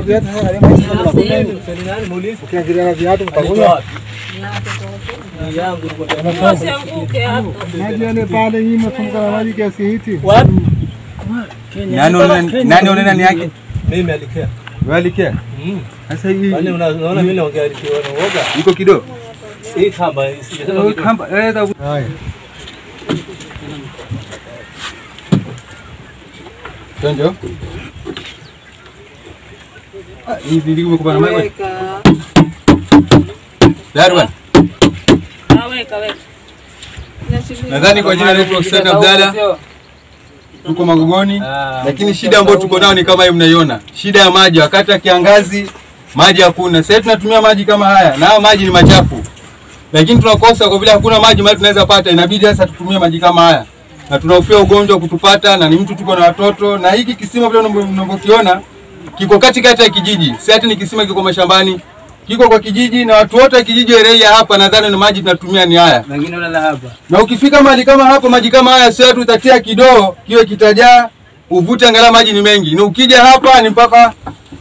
viatu sasa karibu hizi kama kuna ukiangalia na viatu utakuwa maji yale pale nyuma tumka na maji kiasi hiki. Nani unaona nani unaona ni yake? Mimi alikea. Wewe alikia? Mm. Sasa hii Kwani una- unaona mimi naongea alikiwa na uoga? iko kidogo. Hii kamba sijasema Wewe kitu. kamba eh da Haya. Tonjo. Ah, hivi ndivyo kwa maji. Weka. Darwan. Ah, weka, weka. Nadhani kwa jina letu Hussein Abdalla tuko Magogoni, lakini shida ambayo tuko nayo ni kama hii mnaiona, shida ya maji. Wakati wa kiangazi maji hakuna. Sasa tunatumia maji kama haya, na haya maji ni machafu, lakini tunakosa kwa vile hakuna maji mahali tunaweza pata, inabidi sasa tutumie maji kama haya, na tunahofia ugonjwa kutupata, na ni mtu tuko na watoto, na hiki kisima vile mnavyo- mnavyokiona kiko katikati ya kijiji, si ati ni kisima kiko mashambani, kiko kwa kijiji, na watu wote wa kijiji Ereia hapa, nadhani ni maji tunatumia ni haya Wengine wanalala hapa. na ukifika mahali kama hapo, maji kama haya sio tu utatia kidoo kiwe kitajaa, uvute angalau maji ni mengi. Ni ukija hapa ni mpaka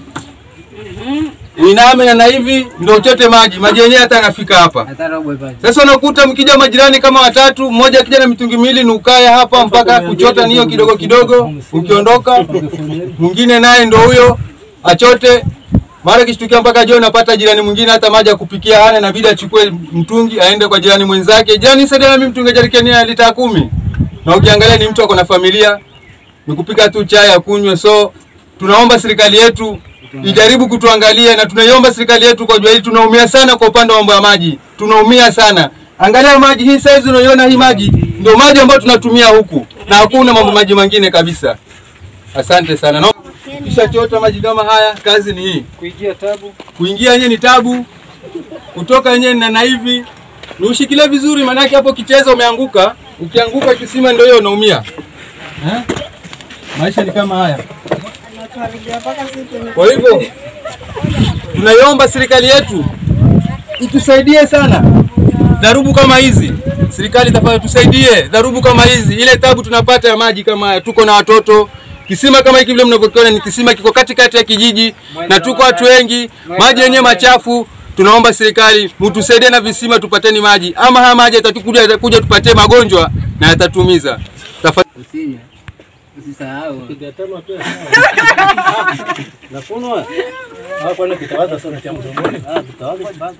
iname na hivi ndio uchote maji, maji yenyewe hata yanafika hapa. Hata robo ipate. Sasa unakuta mkija majirani kama watatu, mmoja akija na mitungi miwili ni ukae hapa mpaka kuchota niyo kidogo kidogo, ukiondoka mwingine naye ndo huyo achote. Mara kishtukia mpaka jioni napata jirani mwingine hata maji ya kupikia hana, inabidi achukue mtungi aende kwa jirani mwenzake, jirani saidia na mimi mtungi jerikani ya lita kumi. Na ukiangalia ni mtu ako na familia, ni kupika tu chai ya kunywe. So tunaomba serikali yetu ijaribu kutuangalia, na tunaiomba serikali yetu kwa jua hili, tunaumia sana kwa upande wa mambo ya maji, tunaumia sana. Angalia maji hii saizi, unaiona hii maji ndio maji ambayo tunatumia huku, na hakuna mambo maji mengine kabisa. Asante sana. No. Kisha chota maji kama haya, kazi ni hii. Kuingia tabu. Kuingia yenyewe ni tabu, kutoka yenyewe na na hivi ni ushikilie vizuri, maanake hapo kicheza umeanguka, ukianguka kisima ndio hiyo unaumia. Eh? Maisha ni kama haya. Kwa hivyo tunaiomba serikali yetu itusaidie sana dharubu kama hizi. Serikali tafadhali tusaidie dharubu kama hizi, ile tabu tunapata ya maji kama haya. Tuko na watoto, kisima kama hiki vile mnavyokiona ni kisima kiko katikati ya kijiji na tuko watu wengi, maji yenyewe machafu. Tunaomba serikali mtusaidie na visima tupateni maji, ama haya maji yatakuja yatakuja tupatie magonjwa na yatatumiza. Tafadhali Usinywe. Usisahau. Kigatama pia. Nafunwa. Hapo kwani kitawaza sana cha mdomoni. Ah, kitawaza basi.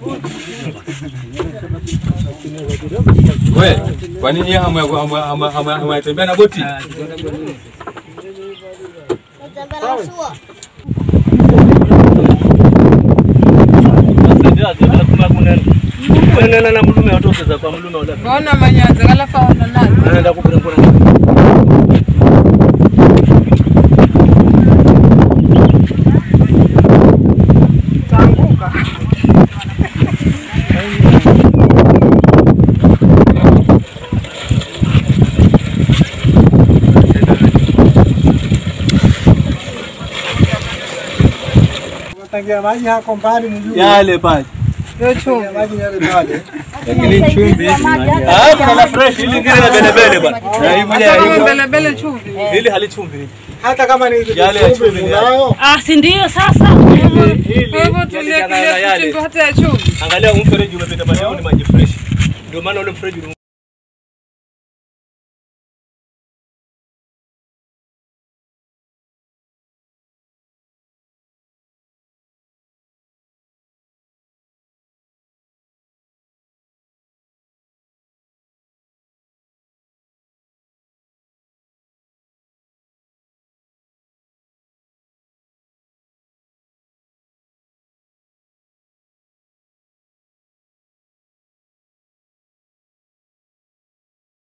we, kwa nini hamu ya hamu ya- hamu ya- hamu ya- hamu ya tembea na boti? Nena na mlume watokeza kwa mlume wala. Mbona manyaza kala faona nazo? Anaenda kupelekwa na Taanguka. Unatangia maji hako mbali mjuu. yale pale. Yo chumvi. Maji yale pale. Lakini chumvi Ah, kuna fresh ili ngine na bele bele bwana. Na hii moja ya Hata hivyo. mbele mbele chumvi. Hili halichumvi. Hata kama ni hizo Yale ya chumvi chumvi ni unayo. Ah, si ndio sasa? Kwa hivyo Yale tulia jana na kilia yale. chumvi hata ya chumvi. Angalia huu mfereji umepita pale, huu ni maji fresh. Ndio maana ule mfereji